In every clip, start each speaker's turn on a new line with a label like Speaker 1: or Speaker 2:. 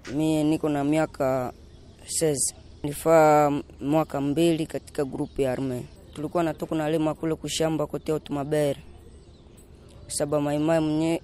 Speaker 1: Mie niko na miaka seize, nilifaa mwaka mbili katika grupu ya arme. Tulikuwa natoka nalima kule kushamba kote Otumabere saba maimai mwenye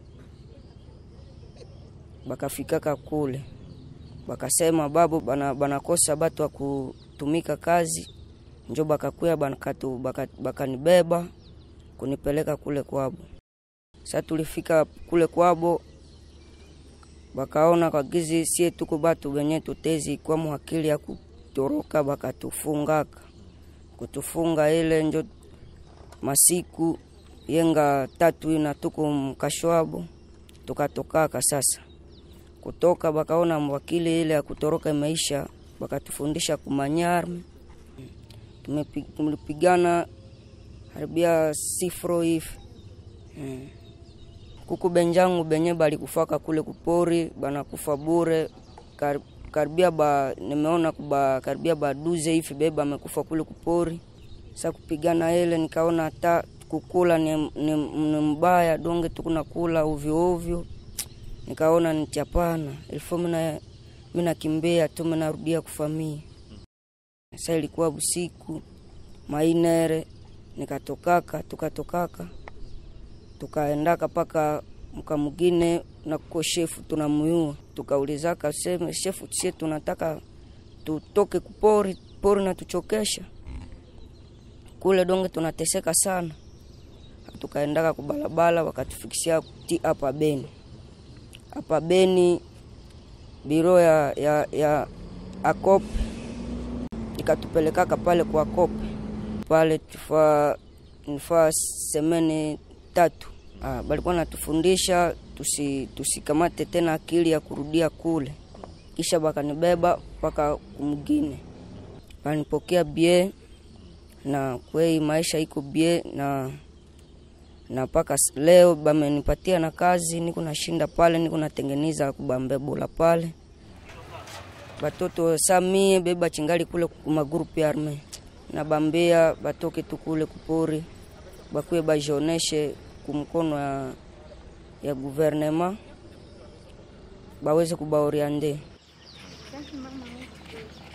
Speaker 1: bakafikaka kule bakasema babu bana, banakosa batu wa kutumika kazi, njo bakakuya bakatu bakanibeba baka kunipeleka kule kwabo. Sa tulifika kule kwabo, bakaona kagizi sie tuko batu benye tutezi kwa muhakili ya kutoroka, bakatufungaka kutufunga ile njo masiku yenga tatu ina tuko mkashwabo, tukatokaka sasa kutoka bakaona mwakili ile ya kutoroka imeisha, bakatufundisha kumanyarme. Tumepigana haribia sifro hivi hmm. Kuku benjangu benye balikufaka kule kupori banakufa bure Kar, karibia ba nimeona kuba karibia baduze hivi beba amekufa kule kupori. Sa kupigana ile nikaona hata kukula ni, ni, ni mbaya donge tukuna kula ovyo ovyo nikaona nichapana ilifo mina mina kimbea tu minarudia kufamia. Sa ilikuwa busiku mainere nikatokaka tukatokaka tukaendaka paka mka mugine na kuko shefu tunamuyua tukaulizaka seme shefu sie tunataka tutoke kupori pori na tuchokesha kule donge tunateseka sana tukaendaka kubalabala wakatufikisia ti hapa Beni hapa Beni biro ya, ya, ya akope ikatupelekaka pale kwa kope pale tufa nifaa semeni tatu. Ah, balikuwa natufundisha tusi, tusikamate tena akili ya kurudia kule, kisha bakanibeba mpaka kumgine, banipokea bie na kwei maisha iko bie na na mpaka leo bamenipatia na kazi, niko nashinda pale, niko natengeneza kubambebola pale batoto samie beba chingali kule kumagrupu ya arme nabambia batoke tu kule kupori bakuye bajioneshe kumkono ya, ya guvernema baweze kubaoriande